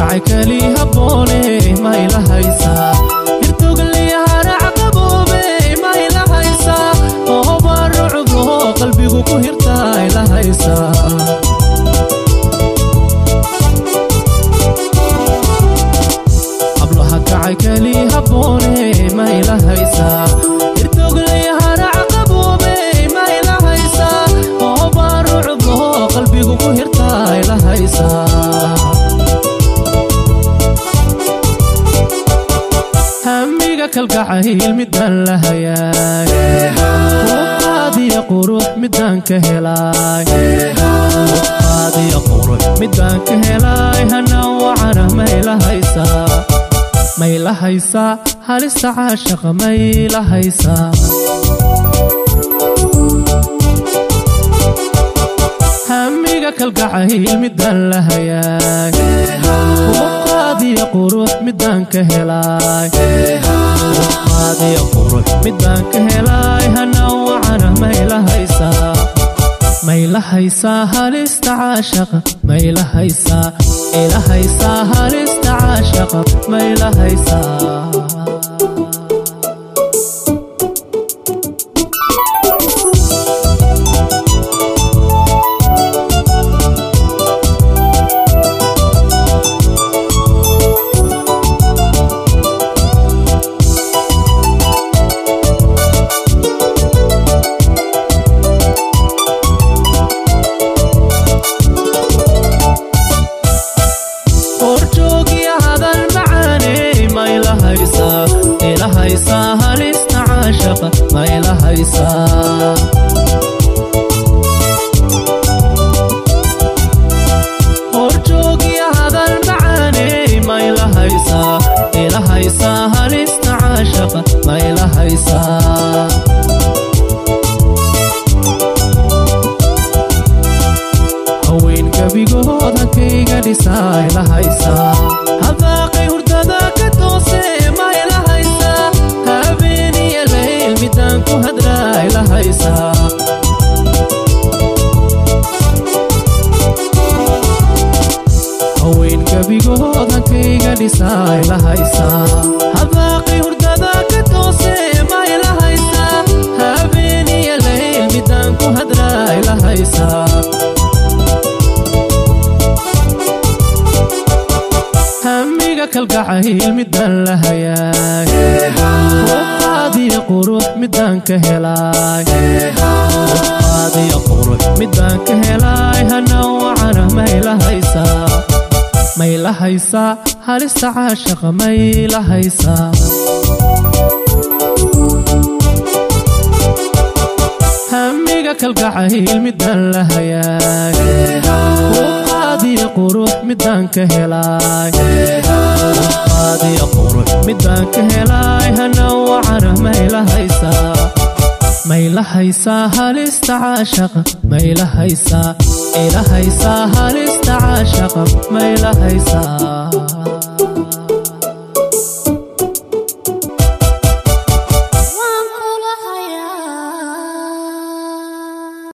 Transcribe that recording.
kacay keli habboone ma ila haysaa hirtogliyaharaacqaboobe ma ila haysaa oo barucdo qalbigu ku hirtaa ila haysaa hablaha kacay keli habboone ma ila haysaa hirtogliyaharaacqaboobe ma ila haysaa oo barucdo qalbigu ku hirtaa ila haysaa hamiga kalgacayl midaan la hayaay qaadiya qurux midaan ka helaay qaadiya qurux midaan ka helaay hana wacana mayla haysaa mayla haysaa halista caashaqa mayla haysaa hamiga kalgacayl midaan la hayaay qaadiya qurux midaan ka helaay qaadiya qurux midaan ka helaay hana wacana mayla haysaa mayla haysaa halista caashaqa mayla haysaa ila haysaa halista caashaqa mayla haysaa horjoogiya hadal macaaney mayla haysaa ila haysaa halista caashaqa mayla haysaa horjoogiya hadal macaaney mayla haysaa ila haysaa halista caashaqa mayla haysaa haween gebigood hankayga dhisaa ila haysaa hadaaqay hurdada ka toose ma ila haysaa habeeniya layl midaan ku hadraa ila haysaa haween gebigood hankayga dhisaa ila haysaa hadaaqay hurdada ka toose ma ila haysaa habeeniya layl midaan ku hadraa ila haysaa hamiga kalgacayl midaan la hayaay qaadiya qurux midaan ka helaay qaadiya qurux midaan ka helaay hana wacana mayla haysaa mayla haysaa halista caashaqa mayla haysaa hamiga kalgacayl midaan la hayaay qaadiya qurux midaan ka helaay qaadiya qurux midaan ka helaay hana wacana mayla haysaa mayla haysaa halista caashaqa mayla haysaa ila haysaa halista caashaqa mayla haysaa